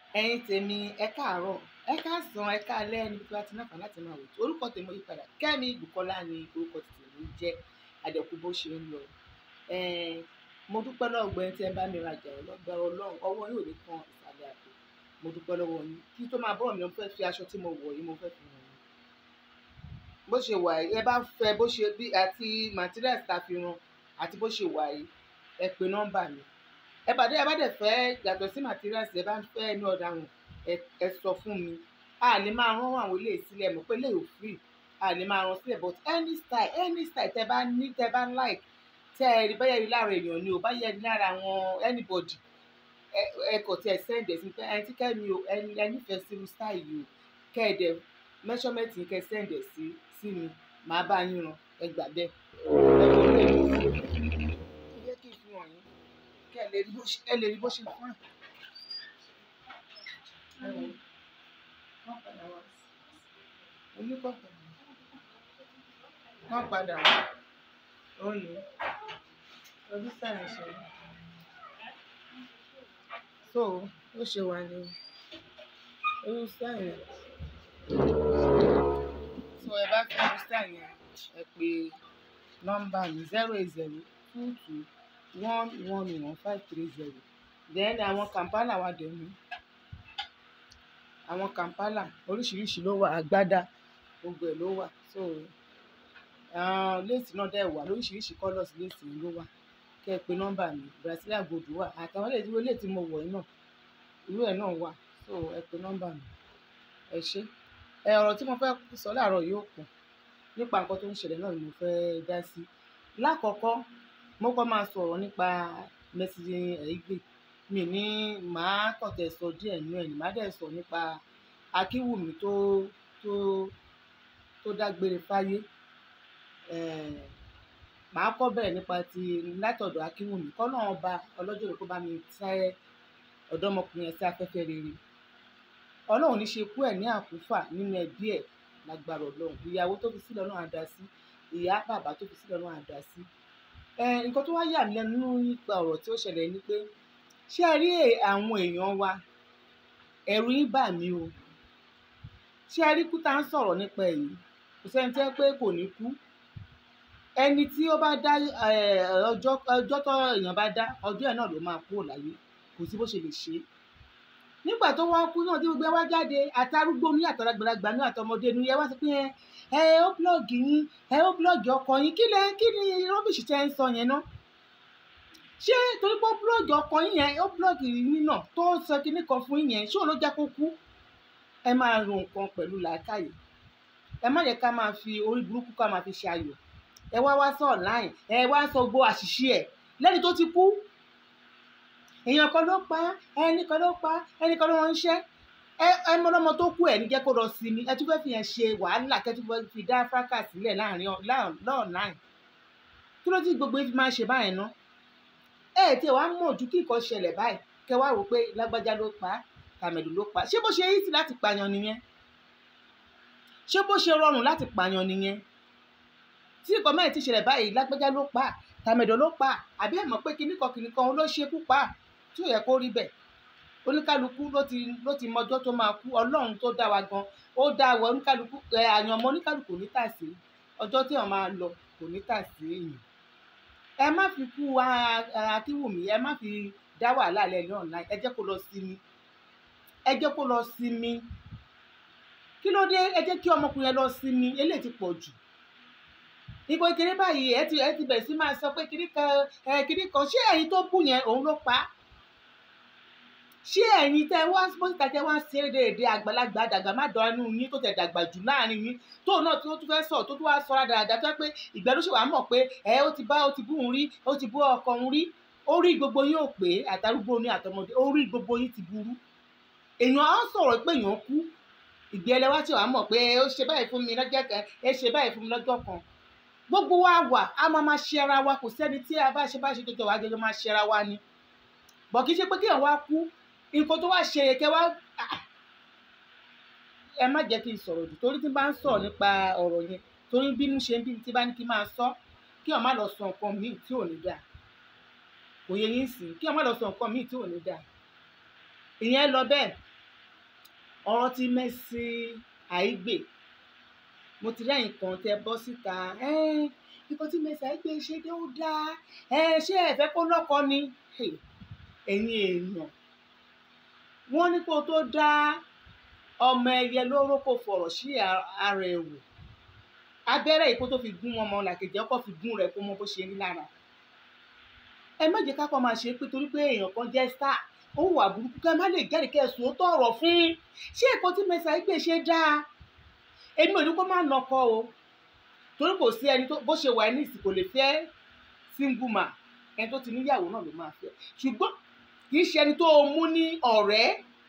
ẹ̀yin tèmi ẹ káàárọ̀ ẹ káàsán ẹ káalẹ́ níbi tí wàá ti náà láti máa wò tó orúkọ tèmi yí padà Kẹ́mi Bùkọ́lá ni orúkọ tèmi jẹ́ àdẹ̀kù bó ṣe ń lọ mo dúpẹ́ lọ́wọ́ gbẹ́yìn tí ẹ bá mi rajà ọlọ́gbàrá ọlọ́run ọwọ́ yóò ní kan ìsàlẹ̀ àpò mo dúpẹ́ lọ́wọ́ yín kí tó máa bọ́ọ̀ mi mo fẹ́ fi aṣọ tí mo wọ̀ yìí mo fẹ́ fi hàn yín bó ṣe wà yìí ẹ bá fẹ́ bó ṣe bí àti materials tá a fi rán àti bó ṣe wà yìí ẹ pe nọ́mbà mi ẹ bàdé ẹ bá dẹ̀ fẹ́ yàtọ̀ sí materials ẹ bá ń fẹ́ ní ọ̀dà wọn ẹ sọ fún mi a lè máa rán àwọn ilé ìsílẹ̀ mọ̀ pé lè ò free a lè máa rán sílẹ̀ but any style any style tẹ bá ní tẹ bá like tẹ ẹ rí báyẹ̀ rí lára èèyàn ni o báyẹ̀ rí lára àwọn anybody ẹ kò tí ẹ send ẹ sí pé ẹni tí kẹ́mi o ẹni ẹ nífẹ̀ẹ́ sí irú style yìí o kẹ́ ẹ dẹ̀ measurement yìí kẹ́ ẹ send ẹ sí sí mi màá bá yín rán ẹ gbà bẹ́ẹ̀ ẹ jẹ́ kí n fi hàn yín kẹ́ ẹ lè rí bó ṣe ẹ lè rí bó ṣe fún ẹ. oníkọ̀ọ̀kan wọ́n padà wá ó ní ọdún sáyẹn ṣe so ó ṣe wà ní ọdún sáyẹn so ẹ bá fẹ́ ọdún sáyẹn ẹ pè nọ́mbà mi zero eight zero two two one one one five three zero then àwọn kampala wà dẹ̀ mí àwọn kampala oríṣiríṣi ló wà àgbádá gbogbo ẹ̀ ló wà so léèsì náà dẹ̀ wà lóríṣiríṣi colours léèsì ló wà kẹ́ ẹ pè nọ́mbà mi brazilian gold wà àtàwọn ilé ìdúró léètì mo wọ̀ yìí náà irú ẹ̀ náà wà so ẹ pè nọ́mbà mi ẹ ṣé ẹ ọ̀rọ̀ tí mo fẹ́ sọ láàárọ̀ yóò pọ̀ nípa nǹkan tó ń ṣẹlẹ̀ náà ni mo fẹ́ dá sí lákọ̀ọ́kọ́ mo kọ́ máa sọ̀rọ̀ nípa Mercy Aigbe mi ní màá kọ̀tẹ̀ sọ díẹ̀ nínú ẹ̀ ní màá dẹ̀ sọ nípa Akínwùmí tó tó tó dágbére fáyé màá kọ́ bẹ̀rẹ̀ nípa ti látọ̀dọ̀ Akínwùmí kọ́ náà ọba ọlọ́jọ́ rẹ̀ kó bá mi tẹ́ ọ̀dọ́mọkùnrin ẹ̀ sí afẹ́fẹ́ rere ọlọ́run ní ṣe kú ẹ̀ ní àkúfà nínú ẹbí ẹ̀ lágbára ọlọ́run ìyàwó tó fi sílẹ̀ ọlọ́run àdá sí ìyá bàbá tó fi sílẹ̀ ọlọ́run àdá sí nǹkan tó wá yà mí lẹ́nu nípa ọ̀rọ̀ tí ó ṣẹlẹ̀ ni pé ṣé ẹ rí àwọn èèyàn wa ẹ̀rù yín bà mí o ṣé ẹ rí kú tá à ń sọ̀rọ̀ nípa èyí kò sẹ́ni tẹ́ pé kò ní kú ẹni tí ó bá dá ọjọ́ ọjọ́ tó èèyàn bá dá ọjọ́ ẹ̀ náà ló máa kúrò láyé kò sí bó ṣe lè ṣe é nígbà tó wá kú náà tí gbogbo ẹ wá jáde àtàrúgbó ní àtàràgbàlagbà ní àtọmọdé ní ẹ wá sí pé ẹ ẹ ó búlọ́ọ̀gì yín ẹ ó búlọ́ọ̀gì ọkọ yín kí lẹ kí ni rọ́bìṣì tẹ́ ń sọ yẹn náà ṣé torí pé ó búlọ́ọ̀gì ọkọ yín yẹn ó búlọ́ọ̀gì yín náà tó sọ kinní kan fún yín yẹn ṣé òun ló jẹ́ kó kú ẹ máa ro nǹkan pẹ̀lú làákàyè ẹ má yẹ ká máa fi orí burúkú ká máa fi ṣe ayọ̀ ẹ wá wá sọ online ẹ wá sọ gbó àṣìṣe ẹ lẹ́ni tó ti kú èèyàn kan ló pa ẹnì kan ló pa ẹnì kan ló ń ṣẹ́ ẹ ẹ mọ́lọ́mọ tó kú ẹ̀ ní jẹ́ kó lọ sinmi ẹ tún fẹ́ fi yẹn ṣe wàhálà kẹ́tù fẹ́ fi dá fákà sílẹ̀ láàrin lọ́ọ̀nàìn kí ló ti gbogbo ifi máa ṣe báyìí ná ẹ tí ẹ wá mọ̀ ojú kí nǹkan ṣẹlẹ̀ báyìí kẹ wá rò pé lágbájá ló pa tàmẹ̀dù ló pa ṣé bó ṣe easy láti pààyàn nìyẹn ṣé bó ṣe rọrùn láti pààyàn nìyẹn tí nǹkan mẹ́rin ti ṣẹlẹ̀ báyìí lágbájá ló pa tàmẹ̀dù ló pa àbí ẹ̀ mọ̀ pé kíníkan kíníkan ló ṣekú pa tí ò yẹ kó rí bẹ́ẹ̀ oníkálukú ló ti ló ti mọjọ́ tó máa kú ọlọ́run tó dá wa gan ó dá wa oníkálukú ẹ àyànmọ́ oníkálukú ní tàsí ọjọ́ tí wọ́n máa lọ kò ní tàsí èèyàn ẹ má fi kú Akínwùmí ẹ má fi dá wàhálà lẹ ní online ẹ jẹ́ kó lọ sinmi ẹ jẹ́ kó lọ sinmi kí ló dé ẹ jẹ́ kí ọmọkùnrin yẹn lọ sinmi eléyìí ti pọ̀ jù ìbò ìkéré báyìí ẹ ti ẹ ti bẹ̀rẹ̀ sí máa sọ pé kiri kan ẹ kiri kan ṣé ẹ̀yin tó bù yẹn òun ló pa á ṣé ẹ̀yin tẹ́ wá síta tẹ́ wá ṣe déédéé àgbàlagbà dàgbà má dán inú yín tó tẹ̀ dàgbà jù láàrin yín tóun náà tó tún fẹ́ sọ tó tún wá sọ dáadáa tó yẹ pé ìgbà ló ṣe wàá mọ̀ pé ẹ ó ti bá ó ti bú òun rí ó ti bú ọkọ òun rí orí gbogbo yín ò pé àtàrúgbó ní àtọmọdé orí gbogbo yín ti burú èèyàn á sọ̀rọ̀ pé èèyàn kú ìgbé ẹlẹ́wà tí wàá mọ̀ pé ó ṣe báyìí fún mi lọ́jọ́ kan ẹ ṣe báyìí fún mi lọ́jọ́ kan gbogbo wa wà á máa máa ṣe ara wa kò sẹ́ni tí a bá ṣe bá ṣe jọjọ wà á jọjọ máa ṣe ara wa ni bọ̀ kì í ṣe pé kéèyàn wá kú nǹkan tó wá ṣe kẹ wá ẹ má jẹ́ kí n sọ̀rọ̀ jù torí tí n bá ń sọ̀rọ̀ nípa ọ̀rọ̀ yẹn torí bínú ṣe ń bí tí bá ní kí n máa sọ kí ọ̀ má lọ sọ nǹkan míì tí ò ní dáa kò yẹ yín sí kí ọ̀ má lọ sọ nǹkan míì tí ò ní dáa ìyẹn lọ bẹ́ẹ̀ ọ̀rọ̀ tí Mercy Aigbe mo ti rẹ́yìn kan tẹ bọ́ síta nǹkan tí Mercy Aigbe ṣe dé ó dáa ṣé ẹ fẹ́ kó lọ́kọ ni ẹ̀yin èèyàn wọ́n ní kó tó dá ọmọ ẹyẹ lóró kó fọ̀rọ̀ sí ara ẹ̀ wò abẹ́rẹ́ yìí kó tó fi gún ọmọ làkejì ọkọ̀ fi gún rẹ̀ kó mọ bó ṣe rí lára ẹ má jẹ́ kákọ́ máa ṣe pé torí pé èèyàn kan jẹ́ star ó wà burúkú ká má lè jẹ́rìí kẹ́sùn ó tọ̀rọ̀ fún ṣé ẹ̀kọ́ tí Mercy Aigbe ṣe dáa èmi ò ní kó má nọkọ o torí kò sí ẹni tó bó ṣe wà ní ìsìn kò lè fẹ́ single man ẹni tó ti níyàwó náà ló máa fẹ́ ṣùgbọ́n kì í ṣe ẹni tó mú ní ọ̀rẹ́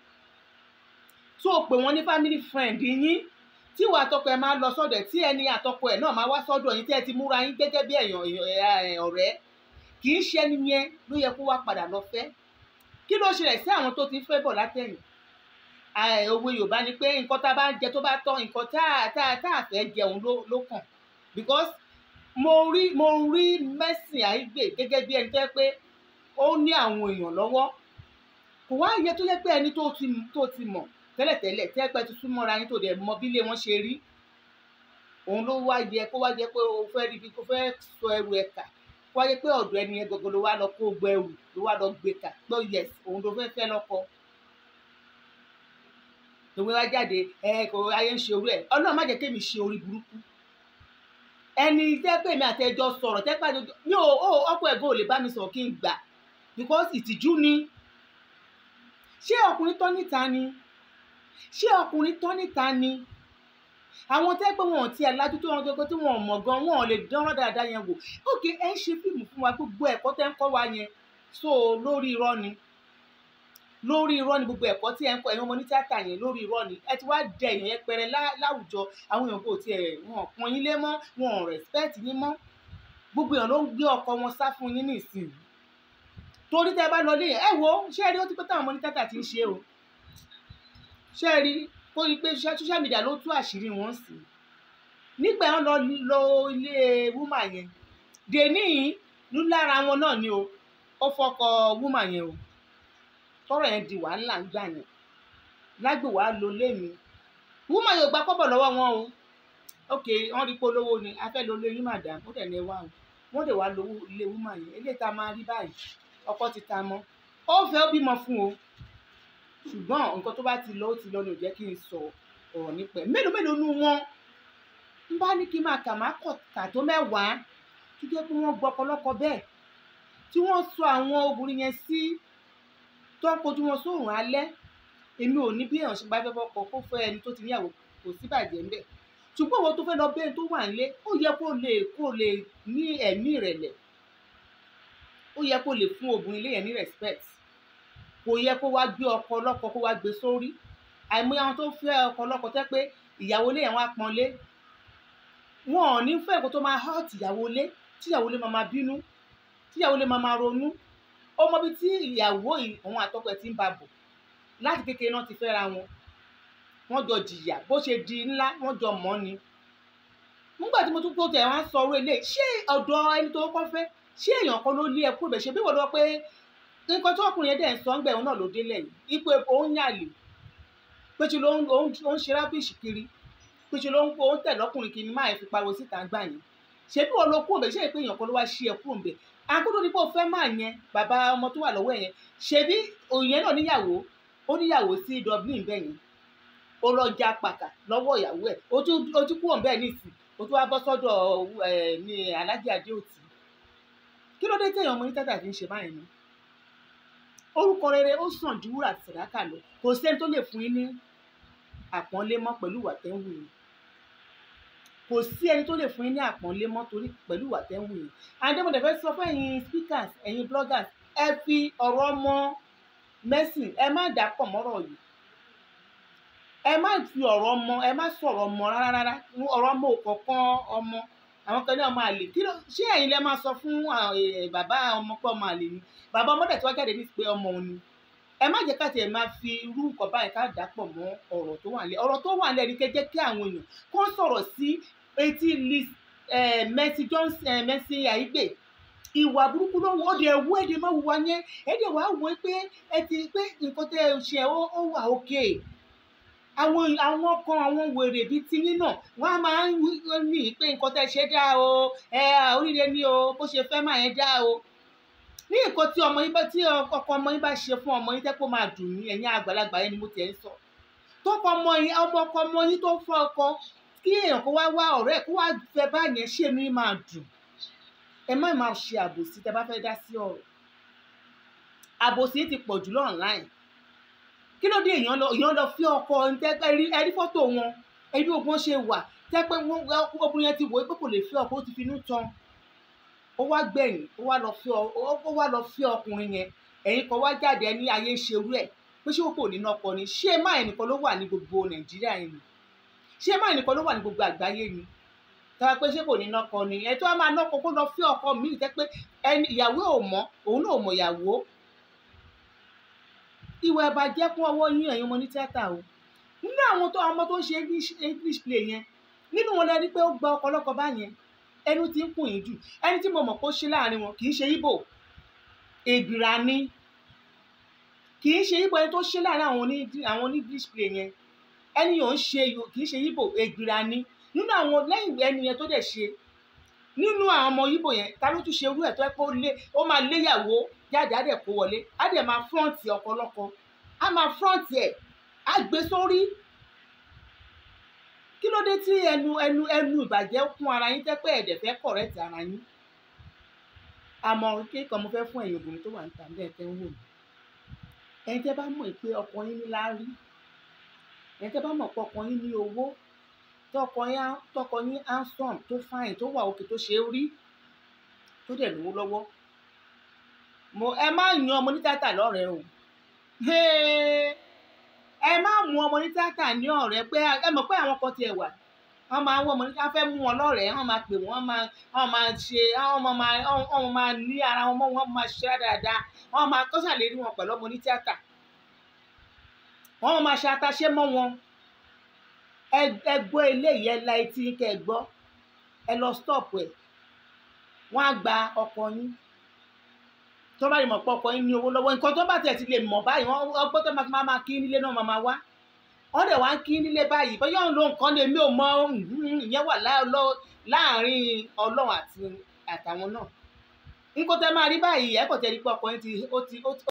tó pè wọ́n ní family friend yín tí ìwà àtọkọ ẹ máa lọ sọ́dọ̀ ẹ̀ tí ẹni àtọkọ ẹ̀ náà máa wá sọ́dọ̀ yín tí ẹ ti múra yín gẹ́gẹ́ bí èèyàn ọ̀rẹ́ kì í ṣe ẹni yẹn ló yẹ kó wá padà lọ fẹ́ kí ló ṣẹlẹ̀ sí àwọn tó ti ń fẹ́ bọ̀ látẹ̀yìn òwe Yorùbá ni pé nǹkan tá a bá ń jẹ tó bá tọ́ nǹkan tá a tá a fẹ́ jẹun ló kàn because mo rí mo rí Mercy Aigbe gẹ́gẹ́ bí ẹni tó yẹ pé ó ní àwọn èèyàn lọ́wọ́ kò wá yẹ tó yẹ pé ẹni tó ti tó ti mọ̀ tẹ́lẹ̀tẹ́lẹ̀ tẹ́ pẹ́ ti súnmọ́ra yín tó dẹ̀ mọ bí ilé wọn ṣe rí òun ló wá yẹ kó wá yẹ pé o fẹ́ rí bí kó fẹ́ sọ ẹrù ẹ̀ kà kó wá yẹ pé ọ̀dọ̀ ẹni yẹn gbogbo ló wá lọ kó gbẹ ẹrù ló wá lọ gbé kà pé yes òun ló fẹ́ fẹ́ lọ́kọ tòun wá jáde ẹ kò ayé ń ṣe orí ẹ ọlọ́run má jẹ́ kémi ṣe orí burúkú ẹni tẹ́ pé mi àtẹjọ́ sọ̀rọ̀ tẹ́ pàdé mi ò ó ọkọ ẹ̀gbọ́n ò lè bá mi sọ̀rọ̀ kí n gbà because ìtìjú ni ṣé ọkùnrin tán níta ni ṣé ọkùnrin tán níta ni àwọn tẹ́ pé wọn ò tiẹ̀ lajú tó wọn gbogbo tí wọn ò mọ̀ gan wọn ò lè dánwọ́ dáadáa yẹn wò ókè ẹ ń ṣe fíìmù fún wa gbogbo ẹ̀kọ́ tẹ́ ń kọ́ wa yẹn so lórí irọ́ ni lórí irọ́ ni gbogbo ẹ̀kọ́ tí ẹ ń kọ́ ẹ̀yin ọmọ ní tíátà yẹn lórí irọ́ ni ẹ ti wá dẹ èèyàn yẹn pẹrẹ láwùjọ àwọn èèyàn kò tiẹ̀ wọn pọn yín lé mọ́ wọn ò respect yín mọ́ gbogbo èèyàn ló ń gbé ọkọ wọn sá fún yín nísìnyí torí tẹ́ bá lọ lé yẹn ẹ wo ṣé ẹ rí ó ti pẹ́ táwọn ọmọ ní tíátà ti ń ṣe o ṣé ẹ rí kó rí pé social media ló tú àṣírí wọn sí nígbà wọn lọ lọ ilé wúmà yẹn dèní ní lára wọn náà ni o ó fọkọ wúmà yẹn o tọrọ yẹn di wàhálà ń gbà yẹn lágbè wàá lo lémi wúmà yóò gba kọ́bọ̀ lọ́wọ́ wọn o ok wọn rí polówó ni a fẹ́ lo lé yín màdàm ó dẹ̀ ní wá o wọ́n dẹ̀ wá lo ilé wúmà yẹn eléyìí tá a máa rí báyìí ọkọ ti ta mọ́ ó fẹ́ ó bímọ fún o ṣùgbọ́n nǹkan tó bá ti lọ ó ti lọ ní ò jẹ́ kí n sọ ọ̀rọ̀ nípa ẹ̀ mélòó mélòó nu wọn ń bá ní kí n máa kà má kọ̀ kà tó mẹ́wàá tó jẹ́ pé wọ́n gbọ́ ọ̀pọ̀lọpọ̀ bẹ́ẹ̀ tí wọ́n sọ àwọn obìnrin yẹn sí tó ń kojú wọn sóòrùn alẹ́ èmi ò ní bí èèyàn ṣe bá fẹ́ fọkọ kó fẹ́ ẹni tó ti níyàwó kò sí bàjẹ́ ńbẹ̀ ṣùgbọ́n owó tó fẹ́ lọ bẹ́ẹ̀ tó wà nílé ó yẹ kó lè kó lè ní ẹ̀mí ìrẹ̀lẹ̀ ó yẹ kó lè fún obìnrin ilé yẹn ní respect kò yẹ kó wá gbé ọkọ ọlọ́kọ kó wá gbé sórí àìmọye àwọn tó fẹ́ ọkọ ọlọ́kọ tẹ́ pé ìyàwó ilé yẹn wá pọ́n lé wọn ò ní fẹ́ kó tó máa hurt ìyàwó ilé tí ìyàwó ilé máa máa bínú tí ìyàwó ilé máa máa ronú ó mọ bí tí ìyàwó òun àtọkọ ẹ̀ ti ń ba bọ̀ láti kékeré náà ti fẹ́ra wọn wọ́n jọ jìyà bó ṣe di ńlá wọ́n jọ mọ́ ni nígbà tí mo tún tó tẹ̀ wọ́n á sọ orí ilé ṣé ọ̀dọ̀ ẹni tó kọ́ fẹ́ ṣé èèyàn kan ló lé ẹkú ibẹ̀ ṣe bí wọ́n lọ pé nǹkan tó ọkùnrin yẹn dẹ̀ ń sọ ń gbẹ̀ òun náà ló délẹ̀ yìí ipò òun yàlè pé ṣe ló ń ṣe rábìṣì kiri pé ṣe ló ń kó òun tẹ̀lé ọkùnrin kiri máa fi pariwo síta gbà yẹn ṣé bí wọ́n lọ kú ibẹ̀ ṣé ìpé èèyàn kan ló wá ṣí ẹkú ibẹ̀ akótó ni pé o fẹ́ máa yẹn bàbá ọmọ tó wà lọ́wọ́ yẹn ṣebí òyìn náà níyàwó ó níyàwó sí Dublin bẹ́ẹ̀ yẹn ó lọ já pàkà lọ́wọ́ ìyàwó ẹ̀ ó tún kúrò bẹ́ẹ̀ nísìn ó tún wá bọ́ sọ́dọ̀ ẹ̀ ní Aláàjì Adéòtí kí ló dé téèyàn ọmọ ní tátà fi ń ṣe báyìí ni orúkọ rere ó sàn ju wúrà àti sàdákà lọ kò sẹ́ni tó lè fún yín ní àpọ́nlé mọ́ pẹ̀lú ìwà tẹ́ ń wù yín kò sí ẹni tó lè fún yín ní àpọ́nlé mọ́ torí pẹ̀lú ìwà tẹ́ ń wù yín àdèmọ̀dé fẹ́ sọ fún ẹ̀yin speakers ẹ̀yin bloggers ẹ fi ọ̀rọ̀ ọmọ Mercy ẹ má dà pọ̀ mọ́rọ̀ yìí ẹ má fi ọ̀rọ̀ ọmọ ẹ má sọ̀rọ̀ ọmọ rárá rárá ọ̀rọ̀ ọmọ òkọ̀ọ̀kan ọmọ àwọn kan ní ọmọ àlè kí ló ṣé ẹ̀yin lẹ máa sọ fún bàbá ọmọ pé ọmọ àlè ni bàbá ọmọdé tí wọ́n jáde ní pé ọmọ òun ni ẹ má jẹ́ ká tiẹ̀ máa fi irú nǹkan báyìí ká dà pọ̀ mọ́ ọ̀rọ̀ tó wà nílẹ̀ ọ̀rọ̀ tó wà nílẹ̀ ni kẹ́jẹ́ kí àwọn èèyàn kó sọ̀rọ̀ sí etí Liz Mercy Johnson Mercy Aigbe ìwà burúkú ló wọ ọdẹ ẹwú ẹdẹ má wù wá yẹn ẹdẹ wàá wọ pé ẹ ti pé nǹkan tẹ ẹ ṣe ó wà òkè àwọn àwọn kan àwọn wèrè bíi tiyín náà wọ́n á máa ń wí- wí- ní pé nǹkan tẹ́ ṣe dá o ẹ oríire ni o bó ṣe fẹ́ máa yẹn dá o ní nǹkan tí ọmọ yín bá tí ọkọ ọmọ yín bá ṣe fún ọmọ yín tẹ́ kó máa dùn yín ẹ̀yin àgbàlagbà yẹn ni mo tiẹ̀ ń sọ tọkọ ọmọ yín ọmọ ọkọ ọmọ yín tó fọ́ ọkọ kí èèyàn kó wá wá ọ̀rẹ́ ẹ̀ kó wá fẹ́ báyẹn ṣé mi máa dùn ẹ má máa ṣe àbòsí tẹ́ bá fẹ́ dá sí ọ̀rọ̀ àbòsí ti pọ̀ jù online kí ló dé èèyàn lọ èèyàn lọ fi ọkọ ntẹ́gbẹ́ rí ẹrí fọ́tò wọn ẹbí ogun ṣe wà tẹ́ pé wọ́n obìnrin yẹn ti wò ó pé kò lè fi ọkọ ó ti finú tán ó wá gbẹ̀yìn ó wá lọ fi ọ- ó ó wá lọ fi ọkùnrin yẹn ẹ̀yin kan wá jáde ẹni ayé ṣerú ẹ̀ pé ṣé kò ní nọkọ ni ṣé má ẹnìkan ló wà ní gbogbo nàìjíríà yìí ni ṣé má ẹnìkan ló wà ní gbogbo àgbáyé ni tọ́wọ́ pé ṣé kò ní nọkọ ni ẹ̀ tó wá máa nọkọ kó lọ fi ọkọ míì tẹ́ pé ẹni ìyàwó ò mọ̀ òun náà ò mọ̀ ìyàwó ìwà ìbàjẹ́ kún ọwọ́ yín ẹ̀yin ọmọ ní tíátà o nínú àwọn tó ọmọ tó ń ṣe english english play yẹn nínú wọn lẹni pé ó gba ọ̀pọ̀lọpọ̀ báyẹn ẹnu tí ń kùn yín jù ẹni tí mo mọ̀ pé ó ṣe láàrin wọn kì í ṣe ibo ègbìrà ni kì í ṣe ibo ẹni tó ṣe láàrin àwọn oní àwọn oní english play yẹn ẹni yóò ń ṣe yò- kì í ṣe ibo ègbìrà ni nínú àwọn lẹ́yìn ẹni yẹn tó dẹ̀ ṣe nínú àwọn ọmọ ibo yẹn ta ló tún ṣe irú ẹ̀ tó ẹ pé ó lé ó máa léyàwó jáde á dẹ̀ kó wọlé á dẹ̀ máa fọ́ǹtì ọ̀pọ̀lọpọ̀ á máa fọ́ǹtì ẹ̀ á gbé sórí kí ló dé tí ẹnu ẹnu ẹnu ìbàjẹ́ kún ara yín tẹ́ pé ẹ̀dẹ̀ fẹ́ kọ̀rẹ́tì ara yín àmọ́ kíkan mo fẹ́ fún ẹ̀yin obìnrin tó wà níta ní ẹ̀tẹ́ ń wò mí ẹ̀yin tẹ́ bá mọ̀ pé ọkọ yín ní láárí ẹ̀yin tẹ́ bá mọ̀ pé ọkọ yín ní owó tọkọ yín á- tọkọ yín handsome tó fine tó wà òkè tó ṣe é rí tó dẹ̀ lówó lọ́wọ́ mo ẹ má yan ọmọ ní tíátà lọ́rẹ̀ẹ́ o Hey! ẹ má mú ọmọ ní tíátà ní ọ̀rẹ́ pé ẹ mọ̀ pé àwọn kan tiẹ̀ wà wọ́n máa ń wọ́n ọmọ ní ká fẹ́ mú wọn lọ́rẹ̀ẹ́ wọ́n máa pè wọ́n máa wọ́n máa ṣe wọ́n máa wọ́n máa ní ara wọn mọ́ wọ́n máa ṣe dáadáa wọ́n máa kọ́sà lè rí wọn pẹ̀lú ọmọ ní tíátà wọ́n máa ṣe ataṣé mọ́ wọn ẹ ẹ gbọ́ eléyìí ẹ la etí yín kẹ́ ẹ gbọ́ ẹ lọ stop ẹ̀ wọ́n á gba ọkọ yín tó bá lè mọ̀ pé ọkọ yín ní owó lọ́wọ́ nǹkan tó bá tẹ̀ ti lè mọ̀ báyìí wọ́n ọgbọ́n tó máa fi máa kí nílé náà máa máa wá wọ́n dẹ̀ wá ń kí nílé báyìí bóyá òun ló nǹkan lè mí ò mọ mhm, ìyẹn wà lá- lọ- láàrin ọlọ́run àti àtàwọn náà nǹkan tẹ́ máa rí báyìí ẹ̀ kò tẹ́ rí pé ọkọ yín ti ó ti ó ti